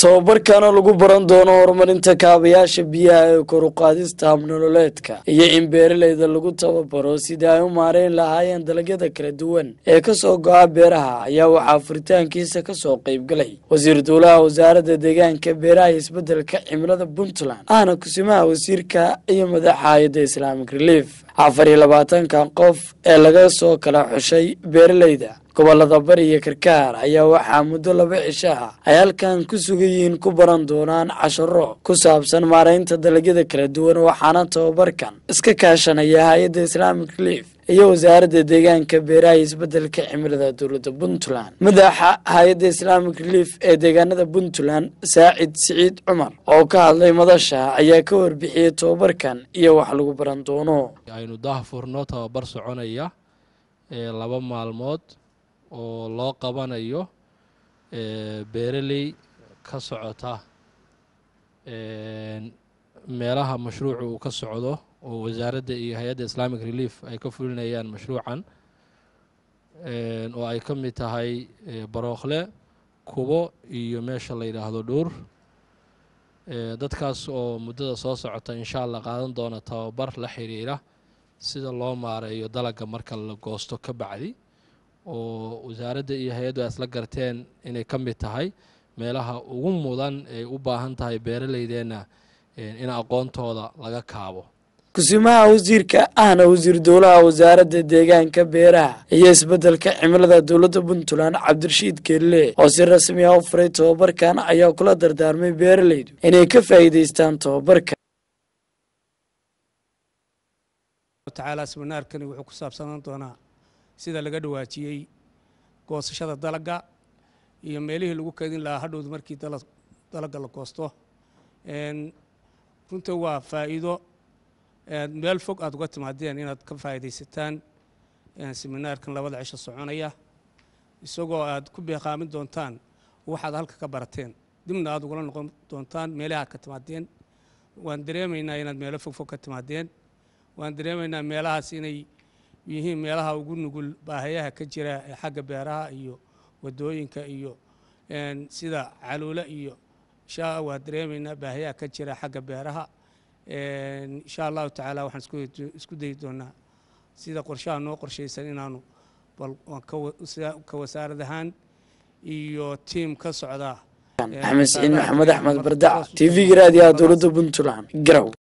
tababarkana lagu baran doono horumarinta kaabayaasha biyaha ee koruqaadista habnololeedka iyo in beeralayda lagu tababaro sidii ay u maareyn lahaayeen dalagyada kala duwan ee kasoo go-a beeraha ayaa waxaa furitaankiisa kasoo qeybgalay wasiir duulaha wasaaradda deegaanka beeraha iyo isbedelka cimilada puntland ahna kusimaha wasiirka iyo madaxa hay-adda islaamic relief afar iyo labaatankan qof ee laga soo kala xushay beeralayda gobolada bari iyo karkaar ayaa waxaa muddo laba cisho ah ay halkan ku sugayihiin ku baran doonaan casharo ku saabsan maaraynta dalagyada kala duwan waxaana tababarkan iska kaashanaya hay-adda islaamic relief iyo wasaaradda deegaanka beeraha iyo isbedelka cimilada dowladda puntland madaxa hay-adda islaamic relief ee deegaanada puntland saacid siciid cumar oo ka hadlay madasha ayaa ka warbixiyey tababarkan iyo wax lagu baran doono aynu daahfurno tababar soconaya ee laba maalmood oo loo qabanayo beeraley ka socota meelaha mashruucu uu ka socdo oo wasaaradda iyo hay-adda islamic relief ay ka fulinayaan mashruucan oo ay ka mid tahay barookhle kubo iyo meesha la yidhaahdo dhuur dadkaas oo muddada soo socota insha allah qaadan doona tababar la xiriira sida loo maareeyo dalagga marka la goosto ka bacdi oo wasaaradda iyo hay-addu ay isla garteen inay ka mid tahay meelaha ugu mudan ay u baahan tahay beeralaydeenna in aqoontooda laga kaabo kusimaha wasiirka ahna wasiir dowlaha wasaaradda deegaanka beeraha iyo isbedelka cimilada dowladda puntland cabdirashiid keelle oo si rasmi ah u furay tababarkan ayaa kula dardaarmay beeralaydu inay ka faa'iidaystaan tababarka tacaala siminaarkani wuxuu ku saabsanaan doonaa sida laga dhawaajiyey goosashada dalagga iyo meelihii lagu keedin lahaa hadhowd markii dalagga la goosto runta waa faa'iido meel fog aad uga timaadeen inaad ka faa'iidaysataan siminaarkan labada cisho soconaya isagoo aad ku beeqaamin doontaan waxaad halka ka barateen dibna aad ugula noqon doontaan meelaha aad ka timaadeen waan dareemaynaa inaad meelo fogfog ka timaadeen waan dareemaynaa meelahaas inay yihiin meelaha ugu nugul baahayaha ka jira ee xagga beeraha iyo wadooyinka iyo sida caluule iyo insha waa dareemaynaa baahayaha ka jira xagga beeraha insha allahu tacaala waxaan isku dayi doonaa sida qorshaha noo qorshaysan inaanu bal ka wasaarad ahaan iyo tiim ka socda axmed siciid maxamed axmed bardac t v-ga raadiyaha dowladda puntland garow